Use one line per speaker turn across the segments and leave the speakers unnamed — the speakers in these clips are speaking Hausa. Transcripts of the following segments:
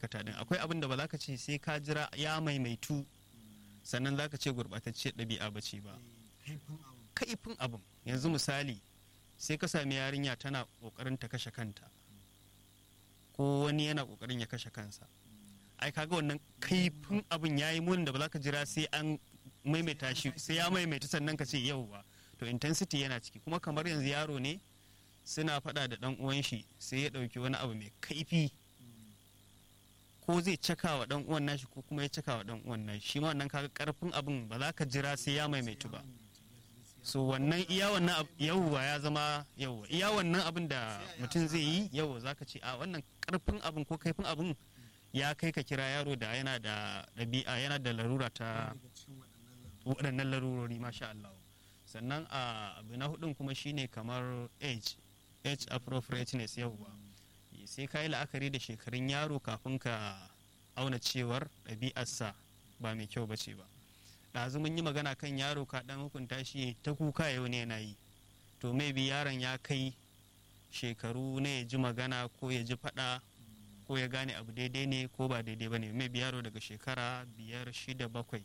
aikata din akwai abin da ba za ka ce sai ka jira ya maimaitu sannan za ka ce gurɓatacce ɗabi'a ba ce ba
haifin abu
kaifin abin yanzu misali sai ka sami yarinya tana ƙoƙarin ta kashe kanta ko wani yana ƙoƙarin ya kashe kansa ai kaga wannan kaifin abin ya yi munin da ba za ka jira sai an maimaita shi sai ya maimaita sannan ka ce yau ba to intensity yana ciki kuma kamar yanzu yaro ne suna faɗa da ɗan uwan shi sai ya ɗauki wani abu mai kaifi ko zai caka wa ɗan uwan nashi ko kuma ya caka wa ɗan uwan nashi shi ma wannan kaga karfin abin ba za ka jira sai ya maimaitu ba so wannan iya wannan ab- yawwa ya zama yawwa iya wannan abin da mutum zai yi yawwa za ka ce a wannan karfin abin ko kaifin abin ya kai ka kira yaro da yana da ɗabi'a yana da larura ta
daga cikin waɗannan labarai
waɗannan larurori masha Allah sannan a abu na hudun kuma shine kamar age age appropriateness yawwa sai ka yi la'akari da shekarun yaro kafin ka auna cewar ɗabi'arsa ba mai kyau ba ce ba ɗazu mun yi magana kan yaro ka ɗan hukunta shi ta kuka yau ne yana yi to maybe yaron ya kai shekaru na ya ji magana ko ya ji faɗa ko ya gane abu daidai ne ko ba daidai ba ne maybe yaro daga shekara biyar shida bakwai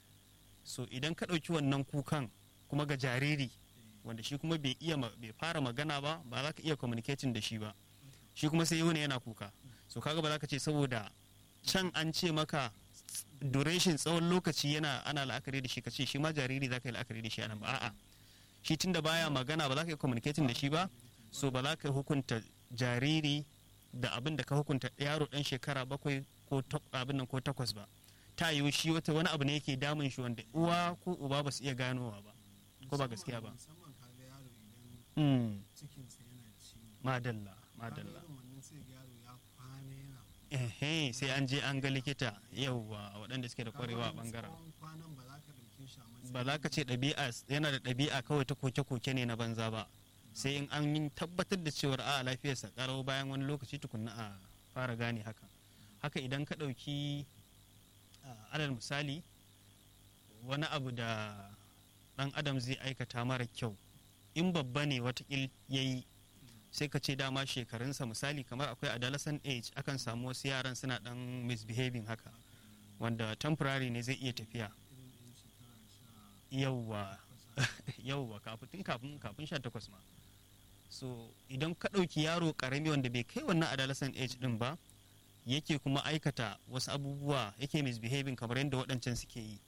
so idan ka ɗauki wannan kukan kuma ga jariri wanda shi kuma bai iya ma- bai fara magana ba ba za ka iya communicating da shi ba shi kuma sai wani yana kuka so kaga ba za ka ce saboda can an ce maka duration tsawon lokaci yana ana la'akari da shi ka ce shi ma jariri za ka yi la'akari da shi anan ba a'a shi tunda baya magana ba za ka yi communicating da shi ba so ba za ka hukunta jariri da abin da ka hukunta yaro dan shekara bakwai ko tak- abin nan ko takwas ba ta yiwu shi wata wani abu ne yake damun shi wanda uwa ko uba ba su iya ganowa ba ko ba gaskiya ba
musamman kaga yaro idan
Mm,
cikinsa yana ciwo
madalla
kaga
madalla
irin wannan sai ga yaro ya kwana yana
ehe sai an je an ga likita yauwa waɗanda suke da kwarewa a bangaren
tsawon kwanan ba za ka ɗauke shi a matsayin
ba za ka ce ɗabi'a yana da ɗabi'a kawai ta koke-koke ne na banza ba sai in an yi tabbatar da cewar a lafiyarsa ƙarau bayan wani lokaci tukunna a fara gane haka haka idan ka ɗauki a, alal misali wani abu da ɗan adam zai aikata mara kyau in babba ne watakil ya yi sai ka ce dama shekarunsa misali kamar akwai adolescent age akan samu wasu yaran suna ɗan misbehaving haka wanda temporary ne zai iya tafiya
irin ɗan shekara sha
yauwa yauwa kafin kafin kafin sha takwas ma so idan ka ɗauki yaro ƙarami wanda bai kai wannan adolescent age ɗin ba yake kuma aikata wasu abubuwa yake misbehaving kamar yadda waɗancan suke yi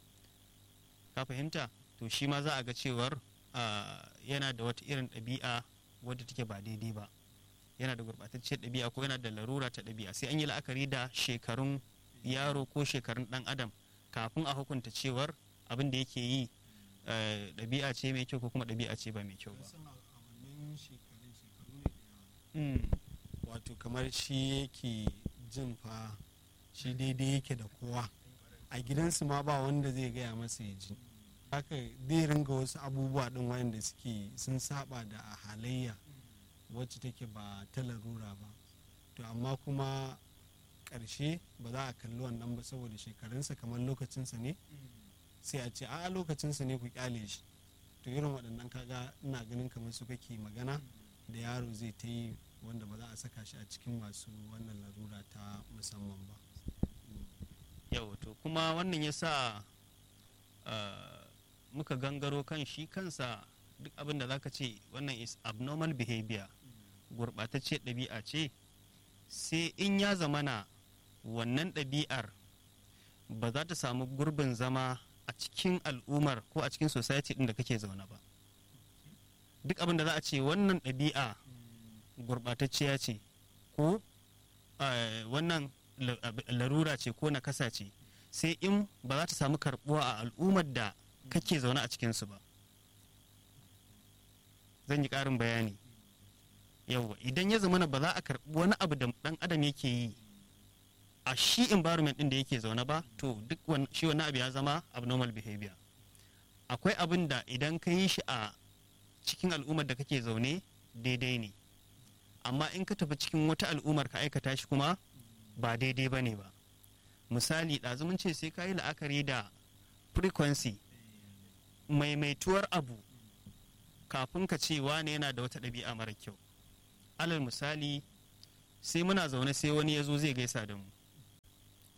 ka fahimta to shi ma za a ga cewar ah, yana da wata irin ɗabi'a wadda take ba daidai ba yana da gurɓatacciyar ɗabi'a ko yana da larura ta ɗabi'a sai an yi la'akari da shekarun yaro ko shekarun ɗan adam kafin a hukunta cewar abin da yake yi eh, ɗabi'a ce mai kyau ko kuma ɗabi'a ce ba mai kyau ba
san a a wannan shekarun shekaru ne da yawa
Mm,
wato kamar shi yake jin fa shi daidai yake da kowa a gidansu ma ba wanda zai gaya masa ya ji haka zai ringa wasu abubuwa din wayanda suke sun saba da a halayya wacce take ba ta larura ba to amma kuma ƙarshe ba za a kalli wannan ba saboda shekarunsa kamar lokacinsa ne sai a ce a lokacinsa ne ku kyale shi to irin waɗannan kaga ina ganin kamar su kake magana da yaro zai ta yi wanda ba za a saka shi a cikin masu wannan larura ta musamman ba
yau to kuma wannan ya sa ah, muka gangaro kan shi kansa duk abin da zaka ce wannan is abnormal behavior gurɓatacce ɗabi'a ce sai in ya zamana wannan ɗabi'ar ba za ta samu gurbin zama a cikin al'ummar ko a cikin society ɗin da kake zaune ba duk abin da za a ce wannan ɗabi'a gurɓatacciya ce ko eh, wannan la- ab- larura ce ko nakasa ce sai in ba za ta samu karɓuwa a al'ummar da kake zaune a cikinsu ba zan yi ƙarin bayani yawwa idan ya zamana ba za a karɓi wani abu da ɗan adam yake yi a shi environment ɗin da yake zaune ba to duk wan- shi wani abu ya zama abnormal behavior akwai abin da idan ka yi shi a cikin al'ummar da kake zaune daidai ne amma in ka tafi cikin wata al'ummar ka aikata shi kuma ba daidai ba ne ba misali ɗazu mun ce sai ka yi la'akari da frequency maimaituwar abu kafin ka ce wane yana da wata ɗabi'a mara kyau alal misali sai muna zaune sai wani ya zo zai gaisa da mu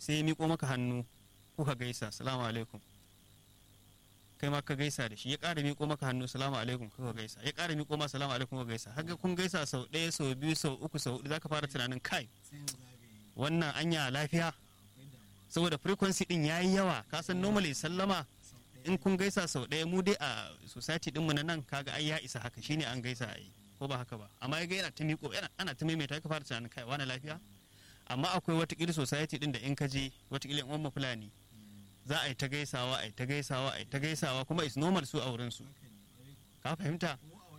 sai ya miƙo maka hannu kuka gaisa salamu alaikum kai ma ka gaisa da shi ya ƙara miƙo maka hannu salamu alaikum kuka gaisa ya ƙara miƙo ma salamu alaikum kuka gaisa haka kun gaisa sau ɗaya sau biyu sau uku sau huɗu zaka fara tunanin kai wannan anya lafiya saboda frequency din yayi yawa ka san normally sallama in kun gaisa sau ɗaya mu dai a society ɗinmu na nan kaga ai ya isa haka shine an gaisa ai ko ba haka ba amma ya ga yana ta miƙo yana ana ta maimaita ka fara tunanin kai wani lafiya amma akwai watakila society din da in ka je watakila in umma fulani za a yi ta gaisawa a yi ta gaisawa a yi ta gaisawa kuma is normal su a wurin su ka fahimta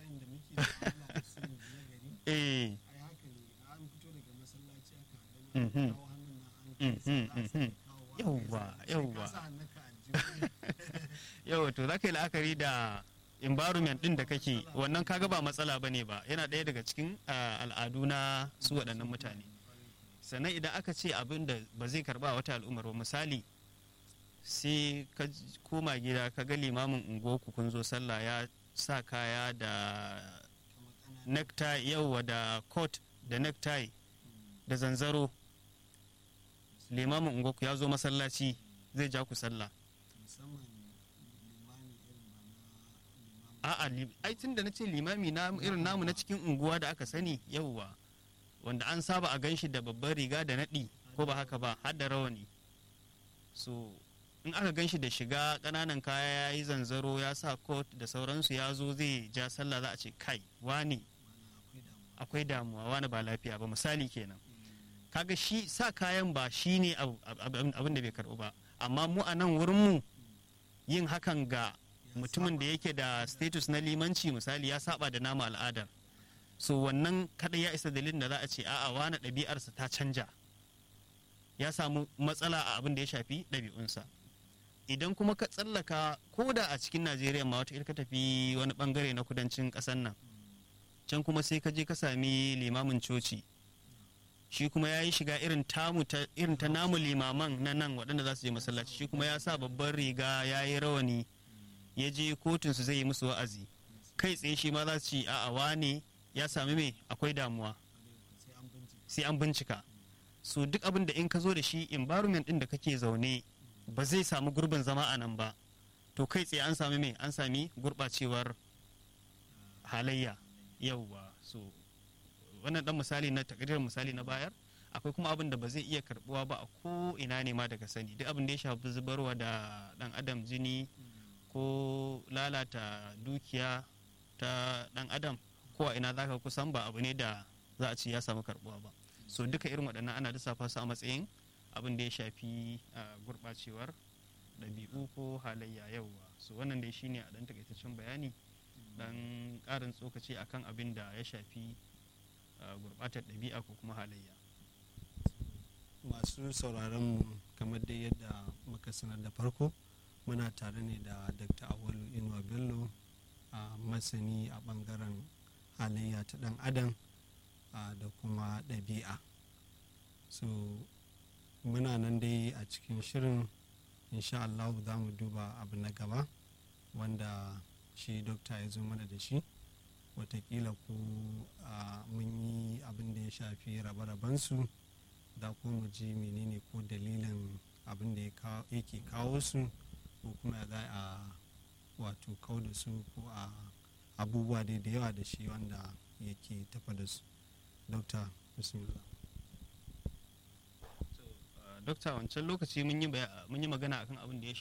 eh yauwa yauwa yauwa to za ka yi la'akari da environment din da kake wannan kaga ba matsala bane ba yana ɗaya daga cikin al'adu na su waɗannan mutane sannan idan aka ce abin da ba zai karba wata al'ummar ba misali sai ka koma gida ka ga limamin unguwarku kun zo sallah ya sa kaya da necktie yauwa da coat da necktie da zanzaro limamin unguwarku ya zo masallaci zai ja ku sallah a'a ai tun da na ce limami na irin namu na cikin unguwa da aka sani yauwa wanda an saba a ganshi da babban riga da naɗi ko ba haka ba har da rawani so in aka ganshi da shiga ƙananan kaya ya yi zanzaro ya sa coat da sauransu ya zo zai ja sallah za a ce kai wani akwai damuwa wani ba lafiya ba misali kenan kaga shi sa kayan ba shi ne abin da bai karɓu ba amma mu a nan wurinmu yin hakan ga mutumin da yake da status na limanci misali ya saba da nama al'adar so wannan kada ya isa dalilin da za a ce a'a wani ɗabi'arsa ta canja ya samu matsala a abin da ya shafi ɗabi'unsa idan kuma ka tsallaka ko da a cikin najeriya ma wata ka tafi wani bangare na kudancin ƙasar nan can kuma sai ka je ka sami limamin coci shi kuma ya yi shiga irin tamu ta irin ta namu limaman na nan waɗanda za su je masallaci shi kuma ya sa babban riga ya yi rawani ya je kotun su zai yi musu wa'azi kai tsaye shi ma za su ci a'a wane ya sami me akwai damuwa sai an bincika so duk abin da in ka zo da shi environment din da kake zaune ba zai samu gurbin zama a nan ba to kai tsaye an sami me an sami gurbacewar halayya yauwa so wannan dan misali na takardar misali na bayar akwai kuma abin da ba zai iya karbuwa ba a ko ina ne ma daga sani duk abin da ya shafi zubarwa da dan adam jini ko lalata dukiya ta dan adam ko a ina zaka kusan ba abu ne da za a ce ya samu karbuwa ba so duka irin waɗannan ana lissafa su a matsayin abin da ya shafi gurɓacewar ɗabi'u ko halayya yauwa so wannan dai shine a ɗan takaitaccen bayani dan ƙarin tsokaci akan abin da ya shafi gurɓatar ɗabi'a ko kuma halayya
masu sauraron mu kamar dai yadda muka sanar da farko muna tare ne da dr awalu inuwa bello a masani a bangaren halayya ta dan adam da kuma ɗabi'a so muna nan dai a cikin shirin insha Allah za mu duba abu na gaba wanda shi dokta ya zo mana da shi watakila ko mun yi abin da ya shafi rabe-rabensu da ko mu ji menene ko dalilin abin da yake kawo su ko kuma za a wato kau da su ko a abubuwa dai da yawa da shi wanda yake tafa da su dokta bismillah
dokta wancan lokaci mun yi magana akan abin da ya